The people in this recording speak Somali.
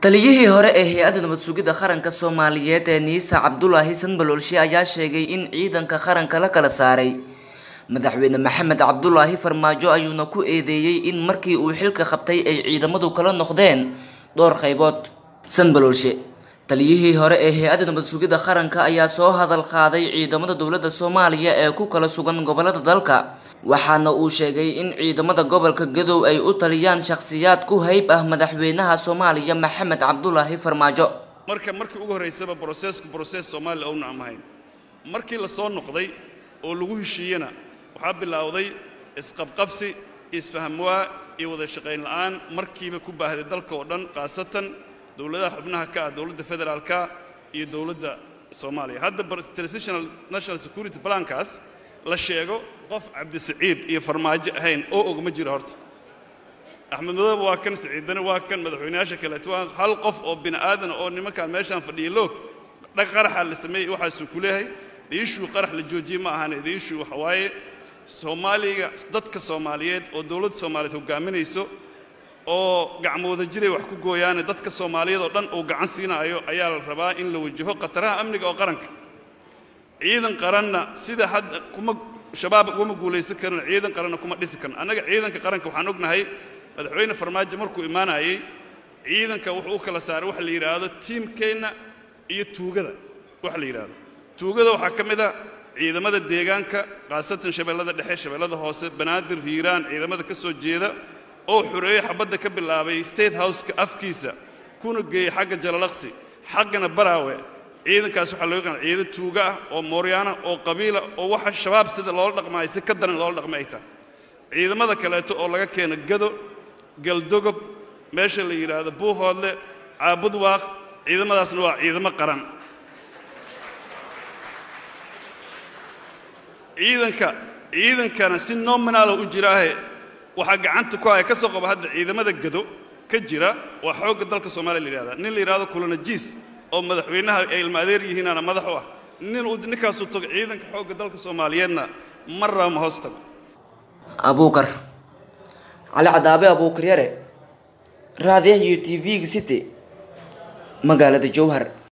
taliyihii hore ee hay-adda nabad sugidda qaranka soomaaliyeed ee niisa cabdulaahi sanbaloolshe ayaa sheegay in ciidanka qaranka la kala saaray madaxweyne maxamed cabdulaahi farmaajo ayuuna ku eedeeyey in markii uu xilka qabtay ay ciidamadu kala noqdeen dhowr qaybood sanbaloolshe taliyihii hore ee hay-adda nabad sugidda qaranka ayaa soo hadal qaaday ciidamada dowladda soomaaliya ee ku kala sugan gobolada dalka waxaana uu sheegay in ciidamada gobolka gadow ay u taliyaan shakhsiyaad ku hayb ah madaxweynaha soomaaliya maxamed cabdulaahi farmaajo marka markii ugu horraysaba brosesku broses soomaaliya ouna amahayn markii la soo noqday oo lagu heshiiyena waxaa bilowday isqabqabsi isfahamwaa iyo wada shaqayn la'aan markiiba ku baahday dalka oo dhan khaasatan dowladaha xubnaha ka ah dowladda federaalka iyo dowladda soomaaliya hadda transitional national security plankaas la sheego qof cabdisaciid iyo farmaajo ahayn oo og ma jiro horta axmed madoobe waa kan saciidane waa kan madaxweynayaasha kaleeto waa hal qof oo bini aadana oo nimankaan meeshaan fadhiya loog dhag qaraxa la sameeyey waxaasuu ku leeyahay diishuu qarax la joojiyey ma ahane diishuu waxa waaye soomaaliga dadka soomaaliyeed oo dowladda soomaaliyeed hogaaminayso oo gacmooda jiray wax ku gooyaane dadka soomaaliyeed oo dhan uu gacan siinaayo ayaa la rabaa in la wajaho khataraha amniga oo qaranka ciidan qaranna sida hadda kuma shabaab ugama guulaysan karin ciidan qaranna kuma dhisi karin annaga ciidanka qaranka waxaan ognahay madaxweyne farmaajo markuu imaanayey ciidanka wuxuu u kala saaray waxa la yidhaahdo tiimkeenna iyo tuugada waxa la yidhaahdo tuugada waxaa ka mid a ciidamada deegaanka khaasatan shabeellada dhexe shabeellada hoose banaadir hiiraan ciidamada ka soo jeeda oo xoreeyey xabadda ka bilaabay state houseka afkiisa kuna geeyey xagga jalalaqsi xaggana baraawe ciidankaas waxaa loo yaqaan ciidan tuuga ah oo mooryaana oo qabiila oo waxa shabaab sida loola dhaqmaayo si ka daran loola dhaqma ay tahay ciidamada kaleeto oo laga keeno gado galdogob meesha la yidhaahdo buuhoodle caabudwaaq ciidamadaasna waa ciidamo qaran ciidanka ciidankana si nominaala u jiraahe waxaa gacanta ku haya ka soo qaba hadda ciidamada gado ka jira waa xoogga dalka soomaaliya la yidhahda nin la yidhahdo kulanajiis oo madaxweynaha ay ilma adeer yihiinaana madax u ah nin uu ninkaasuu tago ciidanka xoogga dalka soomaaliyeedna mar raba ma hoos tago abuukar cali cadaabe abuukar yare raadiyaha iyo t v-ga city magaalada jowhar